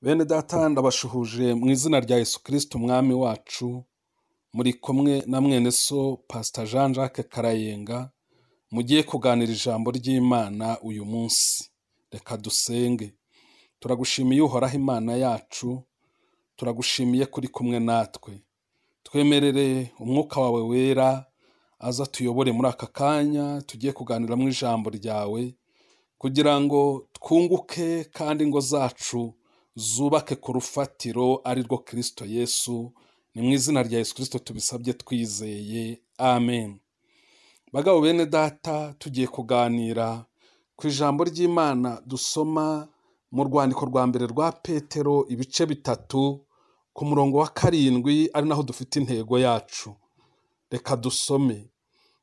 Bene data ndabashuhuje mu izina rya Yesu Kristo umwami wacu muri kumwe na mwene so Pastor Jean Jacques Karayenga mugiye kuganira ijambo ry'Imana uyu munsi reka dusenge turagushimiye uhoraho Imana yacu turagushimiye kuri kumwe natwe twemerere umwuka wawe wera aza tuyobore muri aka kanya tugiye kuganiramo ijambo ryawe kugira ngo twunguke kandi ingo zacu zubake ku rufatiro ari rwo kirisito yesu ni mu izina rya yesu kirisito tubisabye twizeye amen bagabo bene data tugiye kuganira ku ijambo ry'imana dusoma mu rwandiko rwa mbere rwa petero ibice bitatu ku murongo wa karindwi ari naho dufite intego yacu reka dusome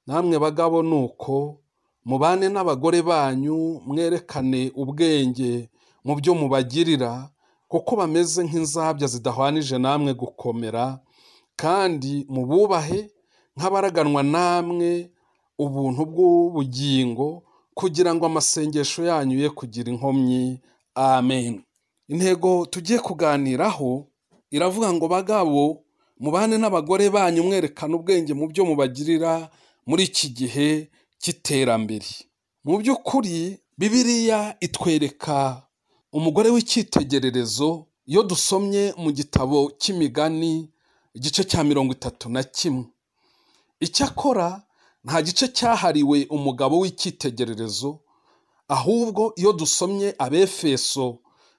namwe bagabo nuko mubane n'abagore banyu mwerekane ubwenge mu byo mubagirira kuko bameze nk'inzabya zidahwanije namwe gukomera kandi mububahe nk'abaraganwa namwe ubuntu bw'ubugingo kugira ngo amasengesho yanyu ye kugira inkomyi amen intego tugiye kuganiraho iravuga ngo bagabo mubane n'abagore banyu mwerekana ubwenge mu byo mubagirira muri iki gihe cy'iterambere mu by'ukuri bibiliya itwereka umugore w'icyitegererezo iyo dusomye mu gitabo cy'imigani igice cya mirongo itatu na kimwe icyakora nta gice cyahariwe umugabo w'icyitegererezo ahubwo iyo dusomye abefeso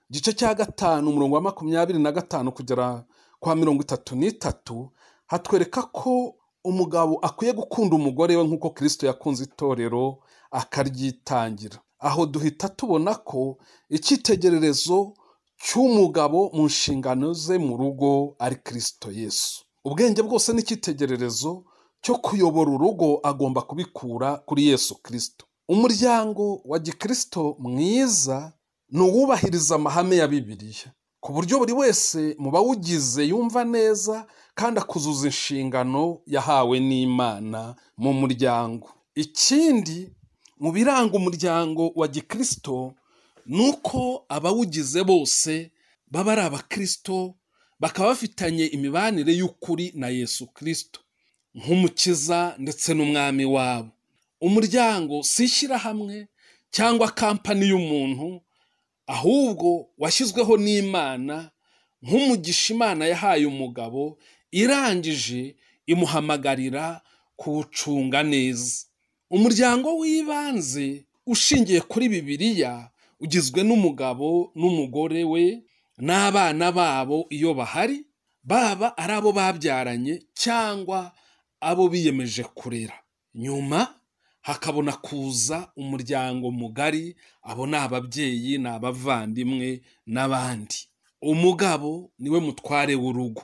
igice cya gatanu umurongo wa makumyabiri na gatanu kugera kwa mirongo itatu n'itatu hatwereka ko umugabo akwiye gukunda umugore we nk'uko kirisito yakunze itorero akaryitangira aho duhita tubona ko icyitegererezo cy'umugabo mu nshingano ze mu rugo ari kirisito yesu ubwenge bwose n'icyitegererezo cyo kuyobora urugo agomba kubikura kuri yesu kirisito umuryango wa gikirisito mwiza ni uwubahiriza amahame ya bibiliya ku buryo buri wese mu bawugize yumva neza kandi akuzuza inshingano yahawe n'imana mu muryango ikindi mu biranga umuryango wa gikirisito ni uko abawugize bose baba ari abakirisito bakaba bafitanye imibanire y'ukuri na yesu kirisito nk'umukiza ndetse n'umwami wabo umuryango si ishyirahamwe cyangwa kampani y'umuntu ahubwo washyizweho n'imana nk'umugisha imana yahaye umugabo irangije imuhamagarira kuwucunga neza umuryango w'ibanze ushingiye kuri bibiliya ugizwe n'umugabo n'umugore we n'abana babo iyo bahari baba ari abo babyaranye cyangwa abo biyemeje kurera nyuma hakabona kuza umuryango mugari abo ni ababyeyi ni abavandimwe n'abandi umugabo niwe mutware w'urugo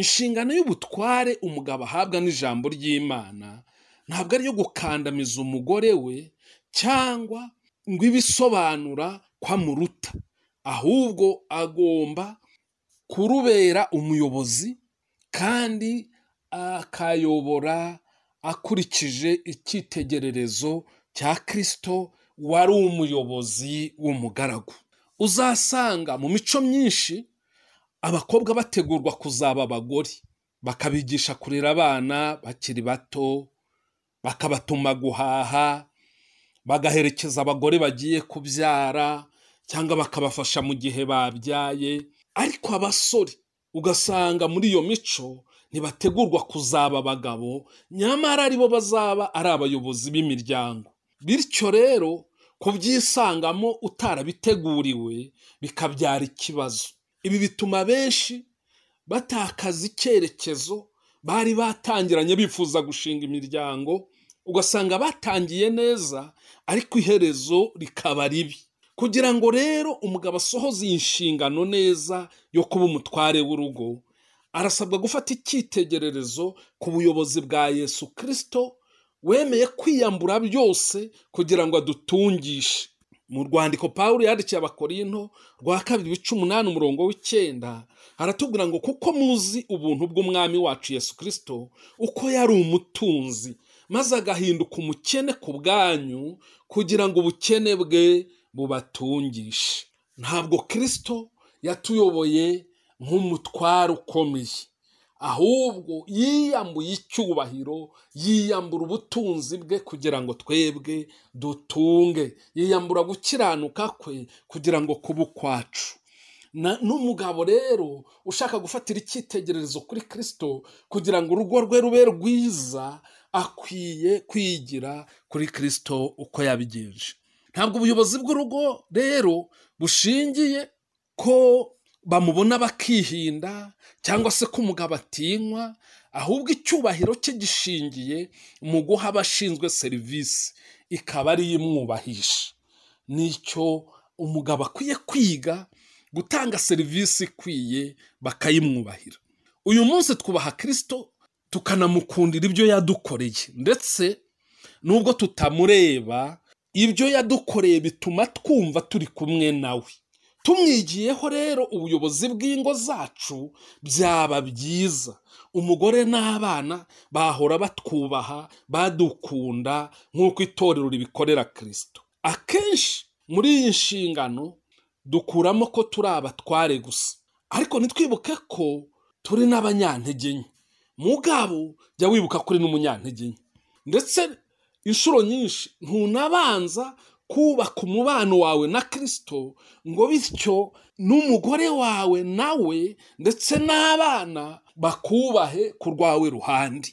inshingano y'ubutware umugabo ahabwa n'ijambo ry'imana ntabwo ari iyo gukandamiza umugore we cyangwa ngo ibisobanura ko amuruta ahubwo agomba kurubera umuyobozi kandi akayobora akurikije icyitegererezo cya kirisito wari umuyobozi w'umugaragu uzasanga mu mico myinshi abakobwa bategurwa kuzaba abagore bakabigisha kurera abana bakiri bato bakabatuma guhaha bagaherekeza abagore bagiye kubyara cyangwa bakabafasha mu gihe babyaye ariko abasore ugasanga muri iyo mico ntibategurwa kuzaba abagabo nyamara aribo bazaba ari abayobozi b'imiryango bityo rero kubyisangamo utarabiteguriwe bikabyara ikibazo ibi bituma benshi batakaza icyerekezo bari batangiranye bifuza gushinga imiryango ugasanga batangiye neza ariko iherezo rikaba ribi kugira ngo rero umugabo asohoze iyi nshingano neza yo kuba umutware w'urugo arasabwa gufata icyitegererezo ku buyobozi bwa yesu kirisito wemeye kwiyambura byose kugira ngo adutungishe mu rwandiko pawulo yandikiye abakorinto rwa kabiri ibice umunani umurongo w'icyenda aratubwira ngo kuko muzi ubuntu bw'umwami wacu yesu kirisito uko yari umutunzi maze agahinduka umukene ku bwanyu kugira ngo ubukene bwe bubatungishe ntabwo kirisito yatuyoboye nk'umutware ukomeye ahubwo yiyambuye icyubahiro yiyambura ubutunzi bwe kugira ngo twebwe dutunge yiyambura gukiranuka kwe kugira ngo kuba ukwacu Na- n'umugabo rero ushaka gufatira icyitegererezo kuri kirisito kugira ngo urugo rwe rube rwiza akwiye kwigira kuri kirisito uko yabigenje ntabwo ubuyobozi bw'urugo rero bushingiye ko bamubona bakihinda cyangwa se ko umugabo atinywa ahubwo icyubahiro cye gishingiye mu guha abashinzwe serivisi ikaba ari yo imwubahisha nicyo umugabo akwiye kwiga gutanga serivisi ikwiye bakayimwubahira uyu munsi twubaha kirisito tukanamukundira ibyo yadukoreye ndetse nubwo tutamureba ibyo yadukoreye bituma twumva turi kumwe nawe tumwigiyeho rero ubuyobozi bw'ingo zacu byaba byiza umugore n'abana bahora batwubaha badukunda nk'uko itorero ribikorera kirisito akenshi muri iyi nshingano dukuramo ko turi abatware gusa ariko ntitwibuke ko turi n'abanyantege nke mugabo jya wibuka ko uri n'umunyantege nke ndetse inshuro nyinshi ntunabanza kubaka umubano wawe na kirisito ngo bityo n'umugore wawe nawe ndetse n'abana bakubahe ku rwawe ruhande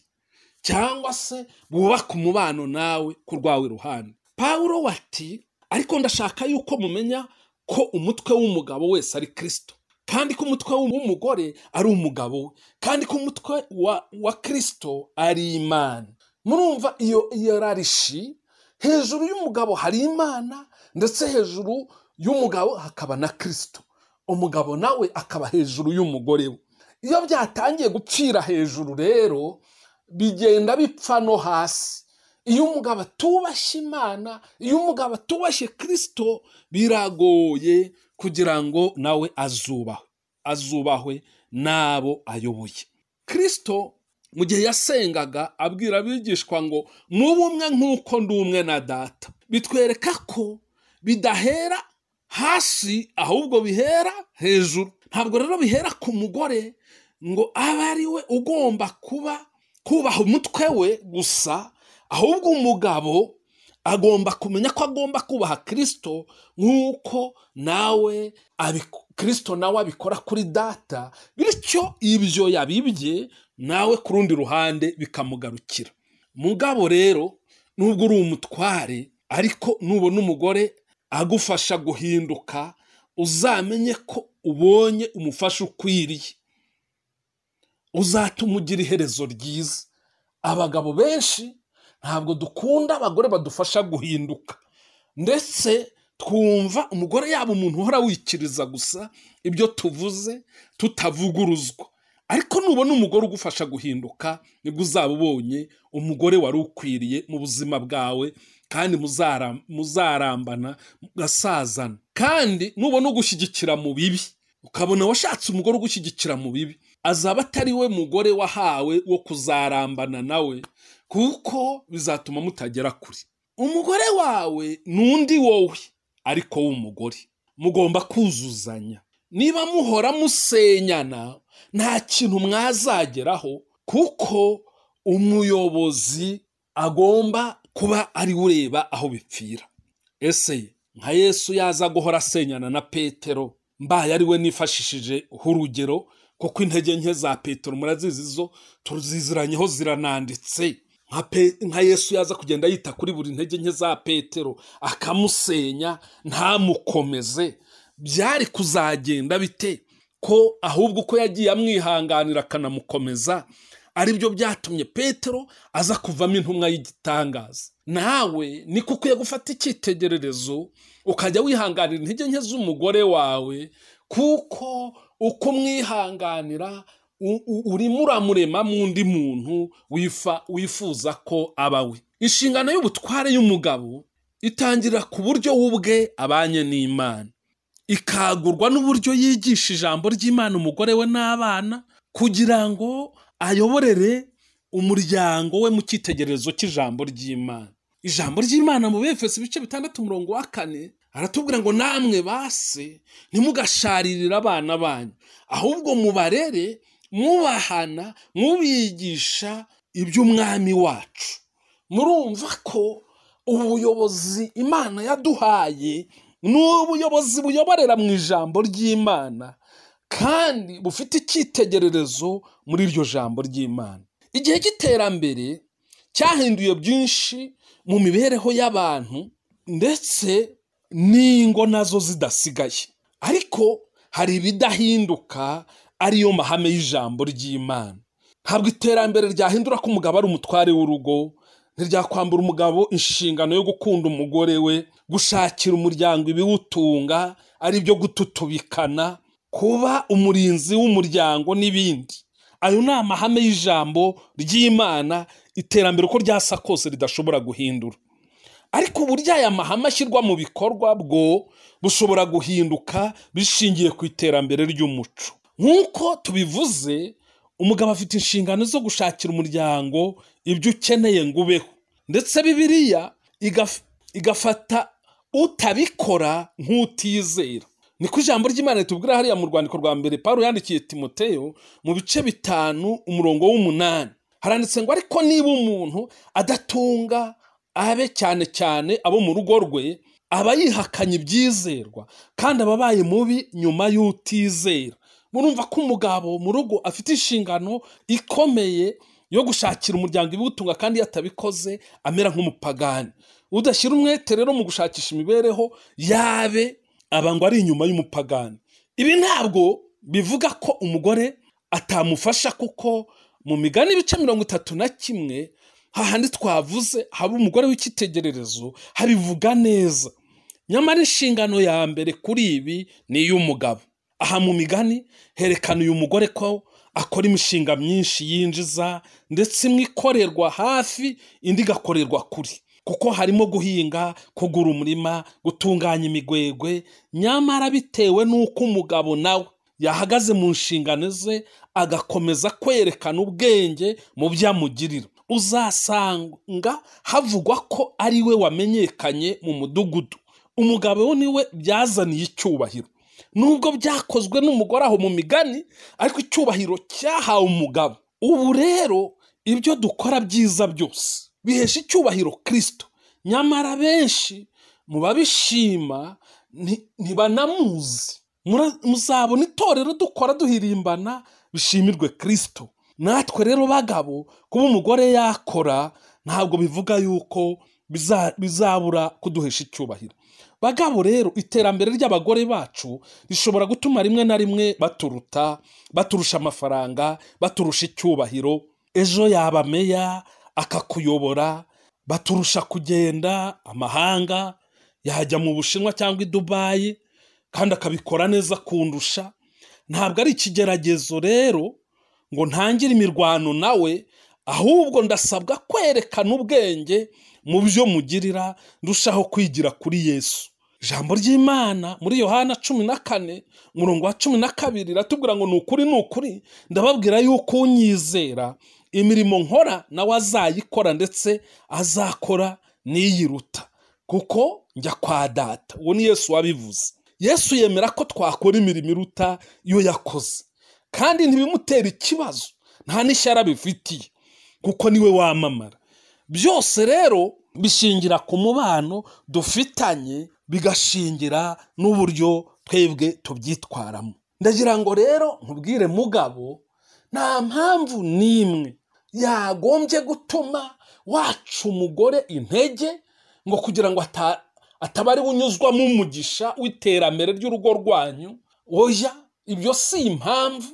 cyangwa se bubaka umubano nawe ku rwawe ruhande pawulo wati ariko ndashaka yuko mumenya ko umutwe w'umugabo wese ari kirisito kandi ko umutwe w'umugore ari umugabo we kandi ko umutwe wa, wa kirisito ari imana murumva iyo iyo rarishi hejuru y'umugabo hari imana ndetse hejuru y'umugabo hakaba na kirisito umugabo nawe akaba hejuru y'umugore we iyo byatangiye gupfira hejuru rero bigenda bipfa no hasi iyo umugabo atubashye imana iyo umugabo atubashye kirisito biragoye kugira ngo nawe azubahwe azubahwe n'abo ayoboye kirisito mu gihe yasengaga abwira abigishwa ngo mube umwe nk'uko ndi umwe na data bitwereka ko bidahera hasi ahubwo bihera hejuru ntabwo rero bihera ku mugore ngo abe ari we ugomba kuba kubaha umutwe we gusa ahubwo umugabo agomba kumenya ko agomba kubaha kirisito nk'uko nawe abiku- kirisito nawe abikora kuri data bityo ibyo yabibye nawe ku rundi ruhande bikamugarukira mugabo rero nubwo uri umutware ariko nubona umugore agufasha guhinduka uzamenye ko ubonye umufasha ukwiriye uzatuma ugira iherezo ryiza abagabo benshi ntabwo dukunda abagore badufasha guhinduka ndetse twumva umugore yaba umuntu uhora wikiriza gusa ibyo tuvuze tutavuguruzwa ariko nubona umugore ugufasha guhinduka nibwo uzaba ubonye umugore wari ukwiriye mu buzima bwawe kandi muzara- muzarambana mugasazana kandi nubona ugushyigikira mu bibi ukabona washatse umugore ugushyigikira mu bibi azaba atari we mugore wahawe wo kuzarambana nawe kuko bizatuma mutagera kure umugore wawe ni undi wowe ariko w'umugore mugomba kuzuzanya niba muhora musenyana nta kintu mwazageraho kuko umuyobozi agomba kuba ari we ureba aho bipfira ese nka yesu yaza guhora asenyana na petero mbaye ari we nifashishije urugero kuko intege nke za petero murazizi zo tuziziranyeho zirananditse nka Pe- nka yesu yaza kugenda yita kuri buri ntege nke za petero akamusenya ntamukomeze byari kuzagenda bite ko ahubwo uko yagiye amwihanganira akanamukomeza aribyo byatumye petero aza kuvamo intumwa y'igitangaza nawe niko ukwiye gufata icyitegererezo ukajya wihanganira intege nke z'umugore wawe kuko uko umwihanganira u- u- urimo uramuremamo undi muntu wifa- wifuza ko aba we inshingano y'ubutware y'umugabo itangira ku buryo we ubwe abanye n'imana ikagurwa n'uburyo yigisha ijambo ry'imana umugore we n'abana kugira ngo ayoborere umuryango we mu cyitegererezo cy'ijambo ry'imana ijambo ry'imana mu befesi ibice bitandatu umurongo wa kane aratubwira ngo namwe base ntimugasharirire abana banyu ahubwo mubarere mwubahana mubigisha iby'umwami wacu murumva ko ubuyobozi imana yaduhaye ni ubuyobozi buyoborera mu ijambo ry'imana kandi bufite icyitegererezo muri iryo jambo ry'imana igihe cy'iterambere cyahinduye byinshi mu mibereho y'abantu ndetse n'ingo nazo zidasigaye ariko hari ibidahinduka ariyo mahame y'ijambo ry'imana ntabwo iterambere ryahindura ko umugabo ari umutware w'urugo ntiryakwambura umugabo inshingano yo gukunda umugore we gushakira umuryango ibiwutunga ari byo gututubikana kuba umurinzi w'umuryango n'ibindi ayo ni amahame y'ijambo ry'imana iterambere uko ryasa kose ridashobora guhindura ariko uburyo aya mahame ashyirwa mu bikorwa bwo bushobora guhinduka bishingiye ku iterambere ry'umuco nk'uko tubivuze umugabo afite inshingano zo gushakira umuryango ibyo ukeneye ngo ubeho ndetse bibiriya igaf- igafata utabikora nk'utizera niko ijambo ry'imana ritubwira hariya mu rwandiko rwa mbere paul yandikiye timoteyo mu bice bitanu umurongo w'umunani haranditse ngo ariko niba umuntu adatunga abe cyane cyane abo mu rugo rwe aba yihakanye ibyizerwa kandi aba abaye mubi nyuma y'utizera murumva ko umugabo mu rugo afite inshingano ikomeye yo gushakira umuryango ibiwutunga kandi iyo atabikoze amera nk'umupagani udashyira umwete rero mu gushakisha imibereho yabe aba ngo ari inyuma y'umupagani ibi ntabwo bivuga ko umugore atamufasha kuko mu migani ibice mirongo itatu na kimwe hahandi twavuze haba umugore w'icyitegererezo habivuga neza nyamara inshingano ya mbere kuri ibi ni iy'umugabo aha mu migani herekana uyu mugore ko akora imishinga myinshi yinjiza ndetse imwe ikorerwa hafi indi igakorerwa kure kuko harimo guhinga kugura umurima gutunganya imigwegwe nyamara bitewe n'uko umugabo nawe yahagaze mu nshingano ze agakomeza kwerekana ubwenge mu byo amugirira uzasanga havugwa ko ari we wamenyekanye mu mudugudu umugabo niwe byazaniye icyubahiro nubwo byakozwe n'umugore aho mu migani ariko icyubahiro cyahawe umugabo ubu rero ibyo dukora byiza byose bihesha icyubahiro kirisito nyamara benshi mu babishima nti- ntibanamuzi Mura- muzabona itorero dukora duhirimbana bishimirwe kirisito natwe rero bagabo kuba umugore yakora ntabwo bivuga yuko biza- bizabura kuduhesha icyubahiro bagabo rero iterambere ry'abagore bacu rishobora gutuma rimwe na rimwe baturuta baturusha amafaranga baturusha icyubahiro ejo yaba meya akakuyobora baturusha kugenda amahanga yajya mu bushinwa cyangwa i dubayi kandi akabikora neza kundusha ntabwo ari ikigeragezo rero ngo ntangire imirwano nawe ahubwo ndasabwa kwerekana ubwenge mu byo mugirira ndushaho kwigira kuri yesu ijambo ry'imana muri yohana cumi na kane umurongo wa cumi na kabiri riratubwira ngo ni ukuri ni ukuri ndababwira yuko unyizera imirimo nkora nawe azayikora ndetse azakora n'iyiruta kuko njya kwa data uwo ni yesu wabivuze yesu yemera ko twakora imirimo iruta iyo yakoze kandi ntibimutera ikibazo nta n'ishyara bifitiye kuko niwe wamamara byose rero bishingira ku mubano dufitanye bigashingira n'uburyo twebwe tubyitwaramo ndagira ngo rero nkubwire mugabo nta mpamvu n'imwe yagombye gutuma waca umugore intege ngo kugira ngo ata- ataba ari we unyuzwamo umugisha w'iterambere ry'urugo rwanyu oya ibyo si impamvu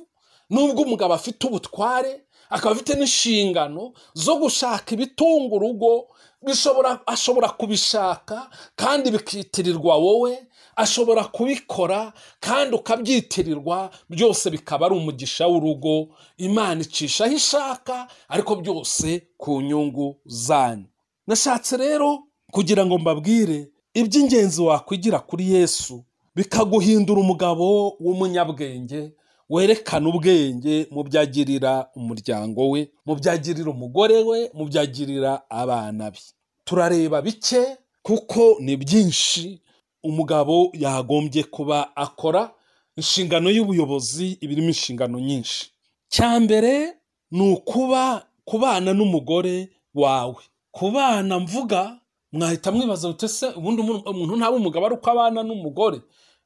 nubwo umugabo afite ubutware akaba afite n'inshingano zo gushaka ibitunga urugo bishobora ashobora kubishaka kandi bikitirirwa wowe ashobora kubikora kandi ukabyitirirwa byose bikaba ari umugisha w'urugo imana icisha aho ishaka ariko byose ku nyungu zanyu nashatse rero kugira ngo mbabwire iby'ingenzi wakwigira kuri yesu bikaguhindura umugabo w'umunyabwenge werekana ubwenge mu byo agirira umuryango we mu byo agirira umugore we mu byo agirira abana be turareba bike kuko ni byinshi umugabo yagombye kuba akora inshingano y'ubuyobozi iba irimo inshingano nyinshi cya mbere ni ukuba kubana n'umugore wawe kubana mvuga mwahita mwibaza uti ese ubundi umu- umuntu ntaba umugabo ari uko abana n'umugore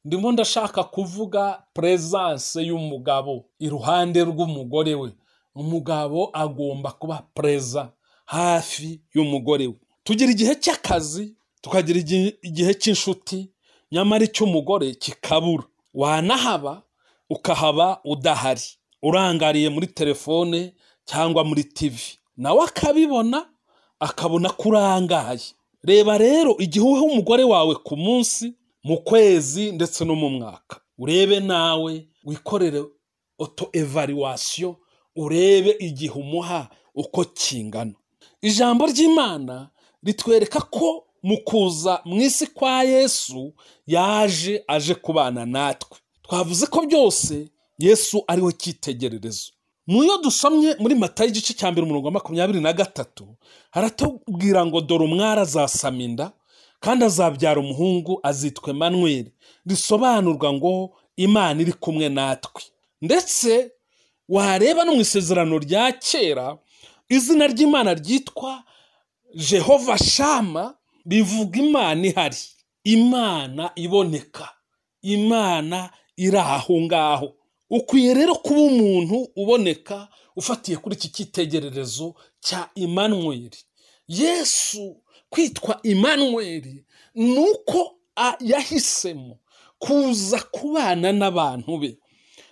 ndimo ndashaka kuvuga presence y'umugabo iruhande rw'umugore we umugabo agomba kuba preza hafi y'umugore we tugira igihe cy'akazi tukagira igi- igihe cy'inshuti nyamara icy'umugore kikabura wanahaba ukahaba udahari urangariye muri telefone cyangwa muri tv nawe akabibona akabona ko urangaye reba rero igihe uha umugore wawe ku munsi mu kwezi ndetse no mu mwaka urebe nawe wikorere oto evaluwasiyo urebe igihe umuha uko kingana ijambo ry'imana ritwereka ko mu kuza mu isi kwa yesu yaje aje kubana natwe twavuze ko byose yesu ariwe cyitegererezo mu yo dusomye muri matayo igice cya mbere umurongo wa makumyabiri na gatatu haratubwira ngo dore umwari azasama inda kandi azabyara umuhungu azitwa manweri risobanurwa ngo imana iri kumwe natwe ndetse wareba no mu isezerano rya kera izina ry'imana ryitwa jehova shama bivuga imana ihari imana iboneka imana iri aho ngaho ukwiye rero kuba umuntu uboneka ufatiye kuri iki cyitegererezo cya imanweri yesu kwitwa imanweri ni uko a- yahisemo kuza kubana n'abantu be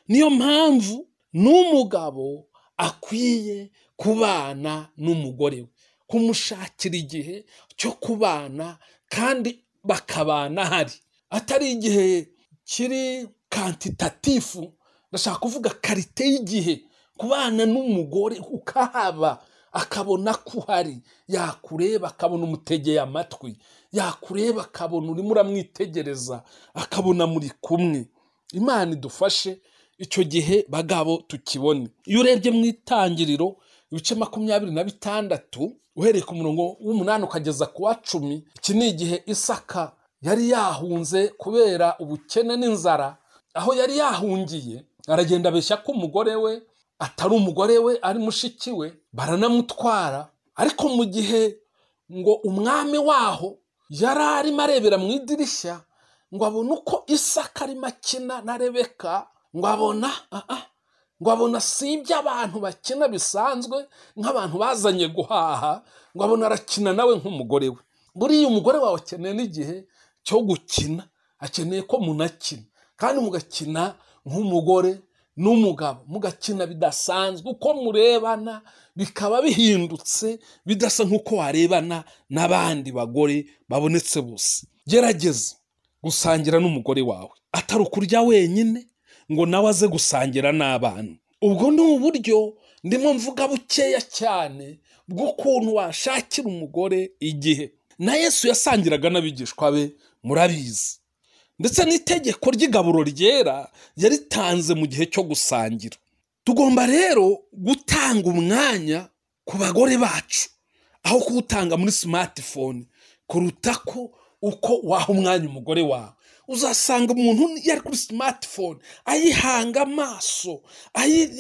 niyo mpamvu n'umugabo akwiye kubana n'umugore we kumushakira igihe cyo kubana kandi bakabana hari atari igihe kiri kantitatifu ndashaka kuvuga karite y'igihe kubana n'umugore ukahaba akabona ko uhari yakureba akabona umutegeye amatwi yakureba akabona urimo uramwitegereza akabona muri kumwe imana idufashe icyo gihe bagabo tukibone iyo urebye mu itangiriro ibice makumyabiri na bitandatu uhereye ku murongo w'umunani ukageza ku wa cumi iki ni igihe isaka yari yahunze kubera ubukene n'inzara aho yari yahungiye aragenda abeshya ko umugore we atari umugore we ari mushiki we baranamutwara ariko mu gihe ngo umwami waho yari arimo arebera mu idirishya ngo abone uko isaka arimo akina na rebeka ngo abona ah, ah, ngo abona si iby'abantu bakina bisanzwe nk'abantu bazanye guhaha ngo abona arakina nawe nk'umugore we buriya umugore wawe akeneye n'igihe cyo gukina akeneye ko munakina kandi mugakina nk'umugore n'umugabo mugakina bidasanzwe uko murebana bikaba bihindutse bidasa nk'uko warebana n'abandi bagore babonetse bose gerageza gusangira n'umugore wawe atari ukurya wenyine ngo nawe aze gusangira n'abana ubwo ni uburyo ndimo mvuga bukeya cyane bw'ukuntu washakira umugore igihe na yesu yasangiraga n'abigishwa be murabizi ndetse n'itegeko ry'igaburo ryera yaritanze mu gihe cyo gusangira tugomba rero gutanga umwanya ku bagore bacu aho kuwutanga muri smartphone kuruta ko uko waha umwanya umugore wawe uzasanga umuntu yari kuri smartphone ayihanga amaso ayi-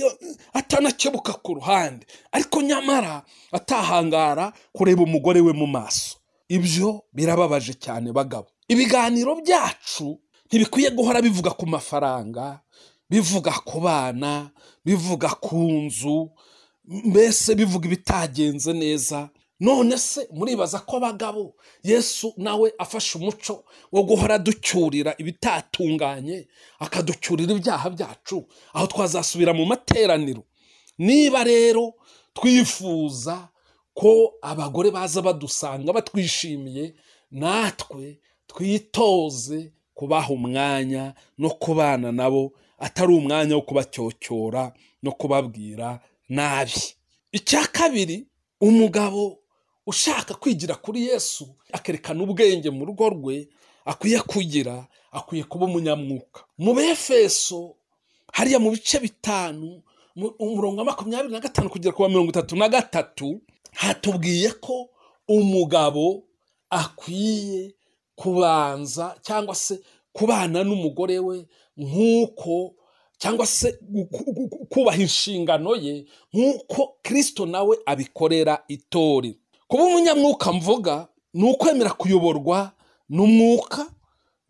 atanakebuka ku ruhande ariko nyamara atahangara kureba umugore we mu maso ibyo birababaje cyane bagabo ibiganiro byacu ntibikwiye guhora bivuga ku mafaranga bivuga ku bana bivuga ku nzu mbese bivuga ibitagenze neza none se muribaza ko abagabo yesu nawe afashe umuco wo guhora ducyurira ibitatunganye akaducyurira ibyaha byacu aho twazasubira mu materaniro niba rero twifuza ko abagore baza badusanga batwishimiye natwe twitoze kubaha umwanya no kubana nabo atari umwanya wo kubacyocyorora no kubabwira nabi icya kabiri umugabo ushaka kwigira kuri yesu akerekana ubwenge mu rugo rwe akwiye kugira akwiye kuba umunyamwuka mu befeso hariya mu bice bitanu mu- umurongo wa makumyabiri na gatanu kugera ku wa mirongo itatu na gatatu hatubwiye ko umugabo akwiye kubanza cyangwa se kubana n'umugore we nk'uko cyangwa se gu- gu- gu- kubaha inshingano ye nk'uko kirisito nawe abikorera itorero kuba umunyamwuka mvuga ni ukwemera kuyoborwa n'umwuka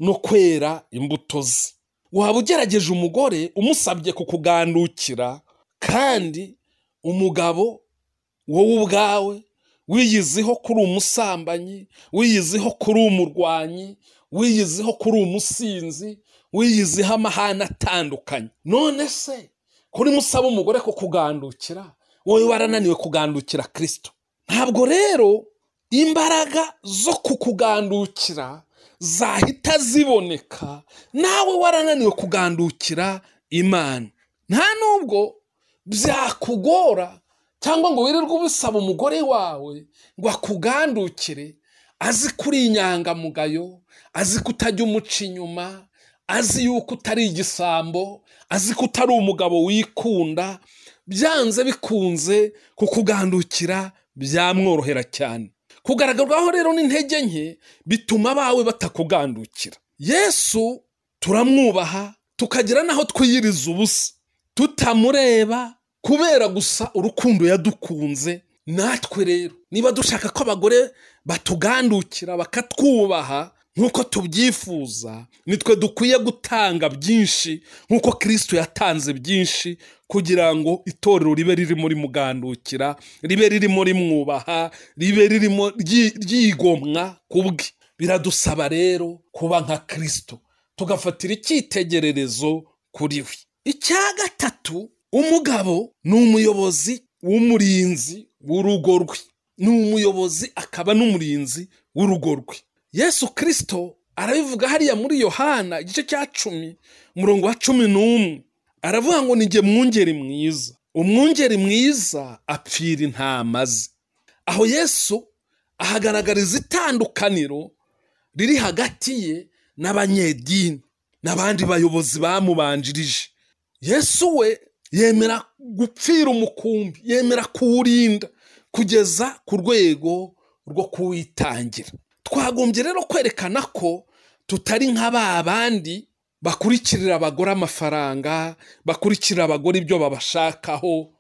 no kwera imbuto ze waba ugerageje umugore umusabye kukugandukira kandi umugabo wowe ubwawe wiyiziho ko uri umusambanyi wiyiziho ko uri umurwanyi wiyiziho ko uri umusinzi wiyiziho amahane atandukanye none se kuri musaba umugore ko kugandukira wowe warananiwe kugandukira kirisito ntabwo rero imbaraga zo kukugandukira zahita ziboneka nawe warananiwe kugandukira imana nta nubwo byakugora cyangwa ngo wirirwe ubisaba umugore wawe ngo akugandukire azi ko uri inyangamugayo azi ko utajya umuca inyuma azi yuko utari igisambo azi ko utari umugabo wikunda byanze bikunze kukugandukira byamworohera cyane kugaragarwaho rero n'intege nke bituma abawe batakugandukira yesu turamwubaha tukagira n'aho twiyiriza ubusa tutamureba kubera gusa urukundo yadukunze natwe rero niba dushaka ko abagore batugandukira bakatwubaha nk'uko tubyifuza nitwe dukwiye gutanga byinshi nk'uko kirisito yatanze byinshi kugira ngo itorero ribe riri muri mugandukira ribe riri muri mwubaha ribe ririmo ryi- ryigomwa kubwe biradusaba rero kuba nka kirisito tugafatira icyitegererezo kuri we icya gatatu umugabo ni umuyobozi w'umurinzi w'urugo rwe ni umuyobozi akaba n'umurinzi w'urugo rwe yesu kirisito arabivuga hariya muri yohana igice cya cumi umurongo wa cumi n'umwe aravuga ngo ni jye mwungeri mwiza umwungeri mwiza apfira intama ze aho yesu ahagaragariza itandukaniro riri hagati ye n'abanyedini n'abandi bayobozi bamubanjirije yesu we yemera gupfira umukumbi yemera kuwurinda kugeza ku rwego rwo kuwitangira twagombye rero kwerekana ko tutari nka ba bandi bakurikirira abagore amafaranga bakurikirira abagore ibyo babashakaho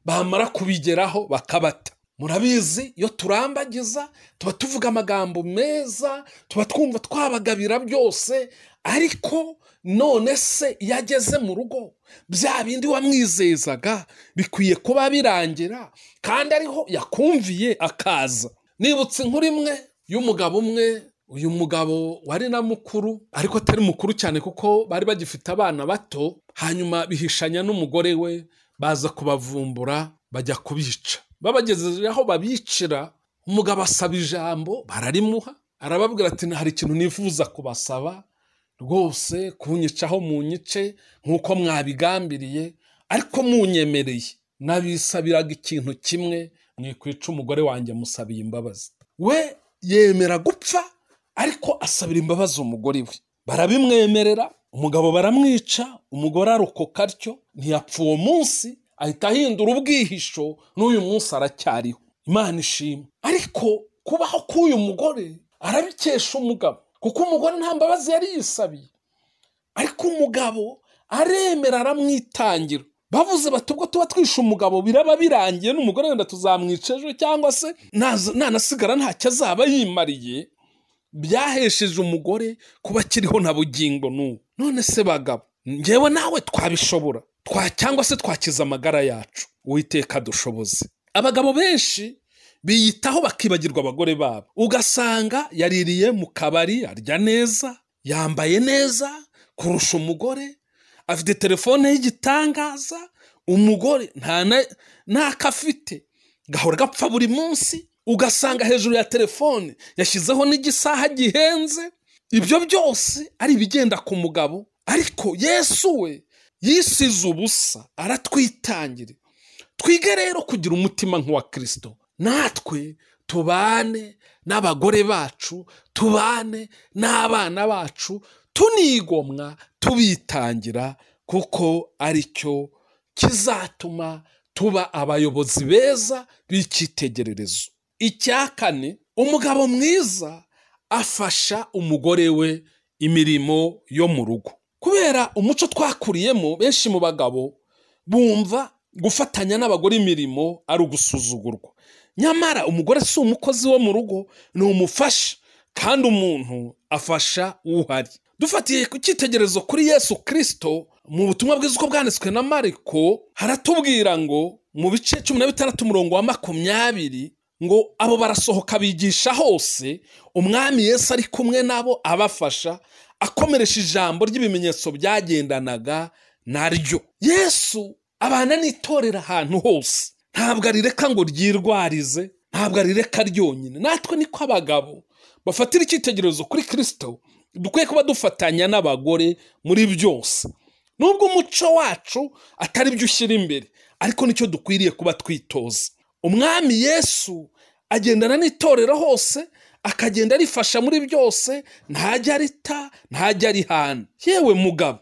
bamara kubigeraho bakabata murabizi iyo turambagiza tuba tuvuga amagambo meza tuba twumva twabagabira byose ariko none se iyo ageze mu rugo bya bindi wamwizezaga bikwiye kuba birangira kandi ariho yakumviye akaza nibutse inkuru imwe y'umugabo umwe uyu mugabo wari na mukuru ariko atari mukuru cyane kuko bari bagifite abana bato hanyuma bihishanya n'umugore we baza kubavumbura bajya kubica babagejeje aho babicira umugabo asaba ijambo bararimuha arababwira ati hari ikintu nifuza kubasaba rwose kunyicaho mu nyice nk'uko mwabigambiriye ariko munyemereye nabisabiraga ikintu kimwe mwikwica umugore wanjye musabiye imbabazi we yemera gupfa ariko asabira imbabazi umugore we barabimwemerera umugabo baramwica umugore arokoka atyo ntiyapfa uwo munsi ahita ahindura ubwihisho n'uyu munsi aracyariho imana ishimwe ariko kubaho k'uyu mugore arabikesha umugabo kuko umugore nta mbabazi yari yisabiye ariko umugabo aremera aramwitangira bavuze bati ubwo tuba twishe umugabo biraba birangiye n'umugore wenda tuzamwica ejo cyangwa se naza- nanasigara ntacyo azaba yimariye byahesheje umugore kuba akiriho na bugingo n'ubu none se bagabo ngewe nawe twabishobora twa cyangwa se twakiza amagara yacu uwiteka dushoboze abagabo benshi biyitaho bakibagirwa abagore babo ugasanga yaririye mu kabari arya neza yambaye neza kurusha umugore afite telefone y'igitangaza umugore nta na- n'ako afite gahora gapfa buri munsi ugasanga hejuru ya telefone yashyizeho n'igisaha gihenze ibyo byose ari ibigenda ku mugabo ariko yesu we yisize ubusa aratwitangira twige rero kugira umutima nk'uwa kirisito natwe tubane n'abagore bacu tubane n'abana bacu tunigomwa tubitangira kuko ari cyo kizatuma tuba abayobozi beza b'icyitegererezo icya kane umugabo mwiza afasha umugore we imirimo yo mu rugo kubera umuco twakuriyemo benshi mu bagabo bumva gufatanya n'abagore imirimo ari ugusuzugurwa nyamara umugore si umukozi wo mu rugo ni umufasha kandi umuntu afasha uhari dufatiye ku cyitegererezo kuri yesu kirisito mu butumwa bwiza uko bwanditswe na mariko haratubwira ngo mu bice cumi na bitandatu umurongo wa makumyabiri ngo abo barasohoka bigisha hose umwami Yesu ari kumwe nabo abafasha akomeresha ijambo ry'ibimenyetso byagendanaga naryo yesu abana n'itorera ahantu hose ntabwo arireka ngo ryirwarize ntabwo arireka ryonyine natwe niko abagabo bafatira icyitegererezo kuri kirisito dukwiye kuba dufatanya n'abagore muri byose nubwo umuco wacu atari byo ushyira imbere ariko nicyo dukwiriye kuba twitoza umwami yesu agendana n'itorero hose akagenda arifasha muri byose ntajya arita ntajya arihana yewe mugabo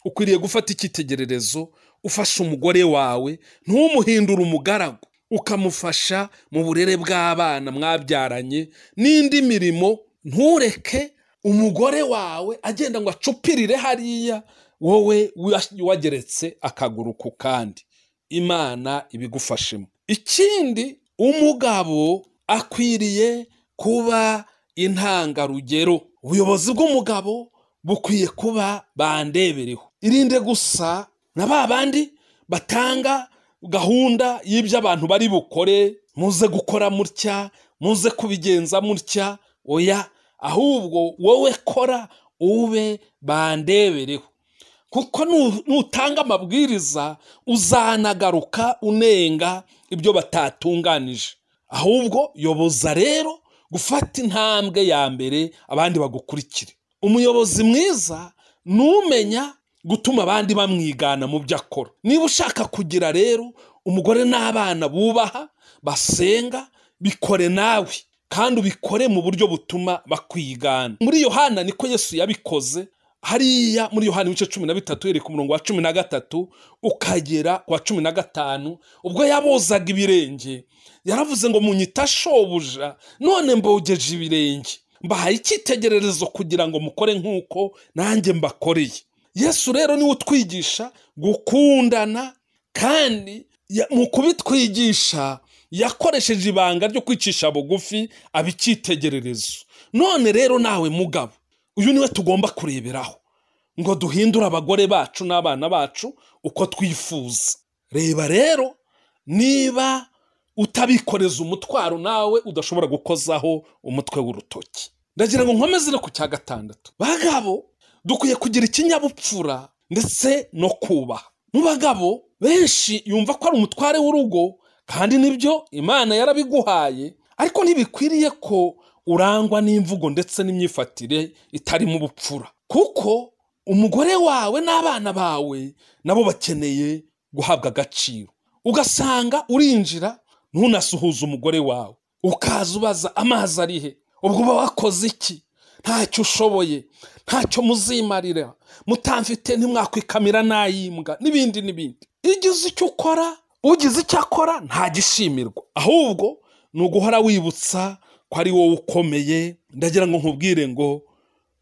ukwiriye gufata icyitegererezo ufasha umugore wawe ntumuhindure umugaragu ukamufasha mu burere bw'abana mwabyaranye n'indi mirimo ntureke umugore wawe agenda ngo acupirire hariya wowe wageretse akaguru ku kandi imana ibigufashemo ikindi umugabo akwiriye kuba intangarugero ubuyobozi bw'umugabo bukwiye kuba bandebereho irinde gusa na ba bandi batanga gahunda y'ibyo abantu bari bukore muze gukora mutya muze kubigenza mutya oya ahubwo wowe kora ube bandebereho kuko nutanga amabwiriza uzanagaruka unenga ibyo batatunganije ahubwo yoboza rero gufata intambwe ya mbere abandi bagukurikire umuyobozi mwiza ni umenya gutuma abandi bamwigana mu byo akora niba ushaka kugira rero umugore n'abana bubaha basenga bikore nawe kandi ubikore mu buryo butuma bakwigana muri yohana niko yesu yabikoze hariya muri yohani ibice cumi na bitatu yereka umurongo wa cumi na gatatu ukagera ku wa cumi na gatanu ubwo yabozaga ibirenge yaravuze ngo munyita shobuja none mbogeje ibirenge mbahaye icyitegererezo kugira ngo mukore nk'uko nanjye mbakoreye yesu rero niwe utwigisha gukundana kandi mu kubitwigisha yakoresheje ibanga ryo kwicisha bugufi aba icyitegererezo none rero nawe mugabo uyu niwe tugomba kureberaho ngo duhindure abagore bacu n'abana bacu uko twifuza reba rero niba utabikoreza umutwaro nawe udashobora gukozaho umutwe w'urutoki ndagira ngo nkomeze no ku cya gatandatu bagabo dukwiye kugira ikinyabupfura ndetse no kubaha mu bagabo benshi yumva ko ari umutware w'urugo kandi nibyo imana yarabiguhaye ariko ntibikwiriye ko urangwa n'imvugo ndetse n'imyifatire itarimo ubupfura kuko umugore wawe n'abana bawe nabo bakeneye guhabwa agaciro ugasanga urinjira ntunasuhuze umugore wawe ukaza ubaza amazi arihe ubwo uba wakoze iki ntacyo ushoboye ntacyo muzimarira mutamfite ntimwakwikamira n'ayimbwa n'ibindi n'ibindi iyo uzi icyo ukora ugize icyo akora ntagishimirwa ahubwo ni uguhora wibutsa ko ari wowe ukomeye ndagira ngo nkubwire ngo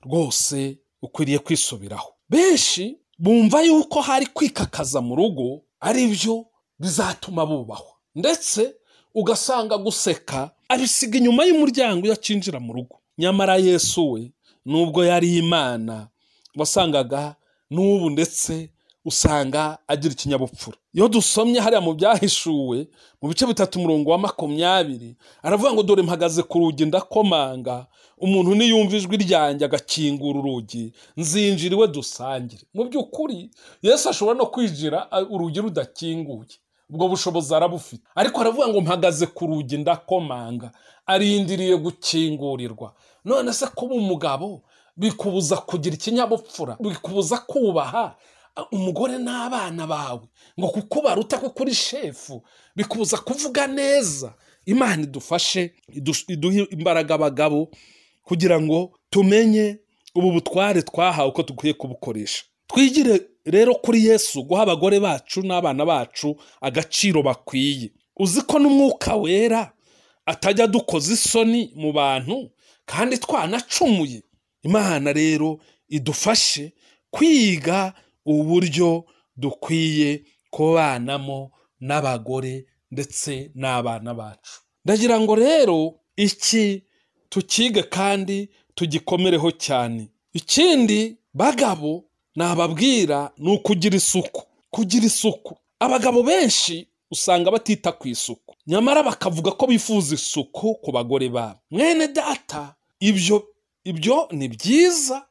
rwose ukwiriye kwisubiraho benshi bumva yuko hari kwikakaza mu rugo ari byo bizatuma bubahwa ndetse ugasanga guseka abisiga inyuma y'umuryango iyo akinjira mu rugo nyamara yesu we nubwo yari imana wasangaga n'ubu ndetse usanga agira ikinyabupfura iyo dusomye hariya mu byahishuwe mu bice bitatu umurongo wa makumyabiri aravuga ngo dore mpagaze ku rugi ndakomanga umuntu niyumva ijwi ryanjye agakingura urugi nzinjira iwe dusangire mu by'ukuri yesu ashobora no kwinjira urugi rudakinguye ubwo bushobozi arabufite ariko aravuga ngo mpagaze ku rugi ndakomanga arindiriye gukingurirwa none se kuba umugabo bikubuza kugira ikinyabupfura bikubuza kubaha umugore n'abana bawe ngo kuko baruta ko kuri shefu bikubuza kuvuga neza imana idufashe iduhe imbaraga abagabo kugira ngo tumenye ubu butware twahawe uko dukwiye kubukoresha twigire rero kuri yesu guha abagore bacu n'abana bacu agaciro bakwiye uzi ko n'umwuka wera atajya adukoza isoni mu bantu kandi twanacumuye imana rero idufashe kwiga uburyo dukwiye kubanamo n'abagore ndetse n'abana bacu ndagira ngo rero iki tukige kandi tugikomereho cyane ikindi bagabo nababwira ni ukugira isuku kugira isuku abagabo benshi usanga batita ku isuku nyamara bakavuga ko bifuza isuku ku bagore babo mwene data ibyo ibyo ni byiza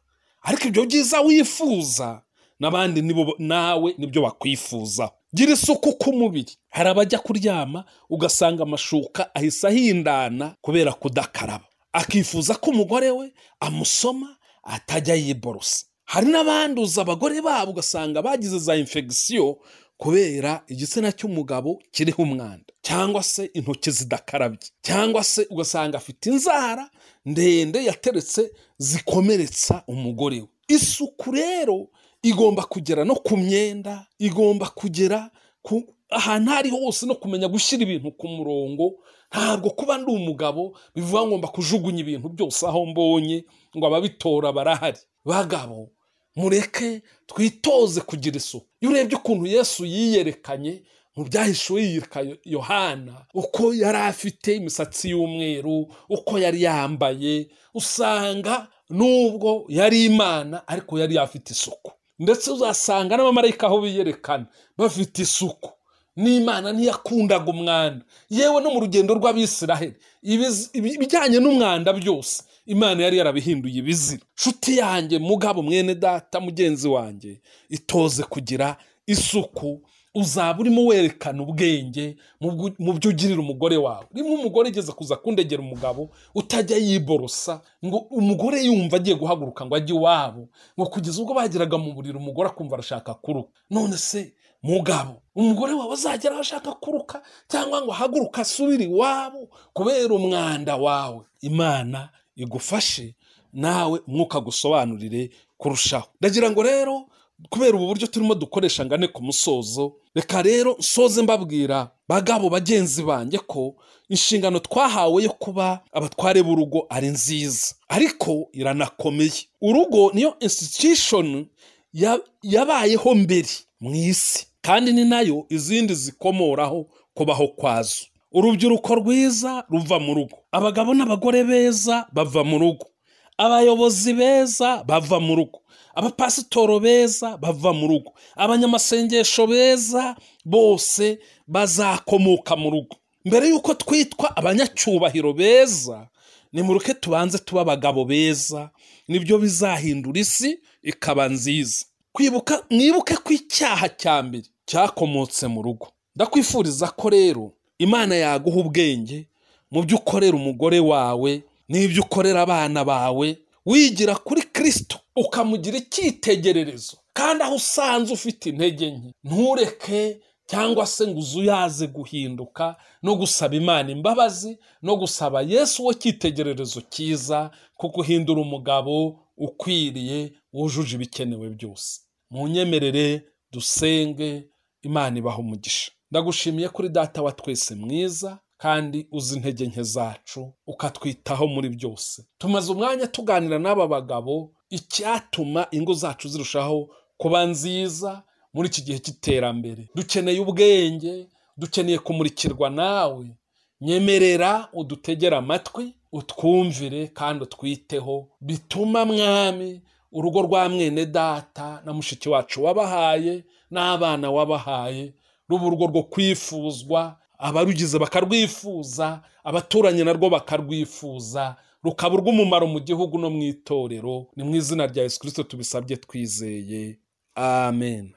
ariko ibyo byiza wifuza n'abandi nibo nawe nibyo bakwifuzaho gira isuku ku mubiri hari abajya kuryama ugasanga amashuka ahise ahindana kubera kudakaraba akifuza ko umugore we amusoma atajya yiborosa hari n'abanduza abagore babo ugasanga bagize za infegisiyo kubera igitsina cy'umugabo kiriho umwanda cyangwa se intoki zidakarabye cyangwa se ugasanga afite inzara ndende yateretse zikomeretsa umugore we isuku rero igomba kugera no ku myenda igomba kugera ku ahantu aho ari hose no kumenya gushyira ibintu ku murongo ntabwo kuba ndi umugabo bivuga ngomba kujugunya ibintu byose aho mbonye ngo ababitora barahari bagabo mureke twitoze kugira isuku iyo urebye ukuntu yesu yiyerekanye mu byahishuwe yiyereka yohana uko yari afite imisatsi y'umweru uko yari yambaye usanga nubwo yari imana ariko yari afite isuku ndetse uzasanga n'abamarayika aho biyerekana bafite isuku n'imana ntiyakundaga umwanda yewe no mu rugendo rw'abisiraheli ibijyanye n'umwanda byose imana yari yarabihinduye ibizira nshuti yanjye mugabo mwene data mugenzi wanjye itoze kugira isuku uzaba urimo werekana ubwenge mu byo ugirira umugore wawe rimwe umugore igeze kuza kundegera umugabo utajya yiborosa ngo umugore yumva agiye guhaguruka ngo ajye iwabo ngo kugeza ubwo bageraga mu buriri umugore akumva arashaka kuruka none se mugabo umugore wawe azagera aho ashaka kuruka cyangwa ngo ahaguruka asubire iwabo kubera umwanda wawe imana igufashe nawe umwuka agusobanurire kurushaho ndagira ngo rero kubera ubu buryo turimo dukoresha ngane ku musozo reka rero nsoze mbabwira bagabo bagenzi banjye ko inshingano twahawe yo kuba abatware b'urugo ari nziza ariko iranakomeye urugo niyo institution yabayeho mbere mu isi kandi ni nayo izindi zikomoraho kubaho kwazo urubyiruko rwiza ruva mu rugo abagabo n'abagore beza bava mu rugo abayobozi beza bava mu rugo abapasitoro beza bava mu rugo abanyamasengesho beza bose bazakomoka mu rugo mbere y'uko twitwa abanyacyubahiro beza ni muruke tubanze tuba abagabo beza nibyo bizahindura isi ikaba nziza kwibuka mwibuke ko icyaha cya mbere cyakomotse mu rugo ndakwifuriza ko rero imana yaguha ubwenge mu byo ukorera umugore wawe n'ibyo ukorera abana bawe wigira kuri kirisito ukamugira icyitegererezo kandi aho usanze ufite intege nke ntureke cyangwa se ngo uzu uyaze guhinduka no gusaba imana imbabazi no gusaba yesu wo cyitegererezo cyiza ko guhindura umugabo ukwiriye wujuje ibikenewe byose mu nyemerere dusenge imana ibaho umugisha ndagushimiye kuri data wa twese mwiza kandi uzi intege nke zacu ukatwitaho muri byose tumaze umwanya tuganira n'aba bagabo icyatuma ingo zacu zirushaho kuba nziza muri iki gihe cy'iterambere dukeneye ubwenge dukeneye kumurikirwa nawe nyemerera udutegere amatwi utwumvire kandi utwiteho bituma mwami urugo rwa mwene data na mushiki wacu wabahaye n'abana wabahaye ruba urugo rwo kwifuzwa abarugize bakarwifuza abaturanyi narwo bakarwifuza rukaba urw'umumaro mu gihugu no mu itorero ni mu izina rya yesu kirisito tubisabye twizeye amen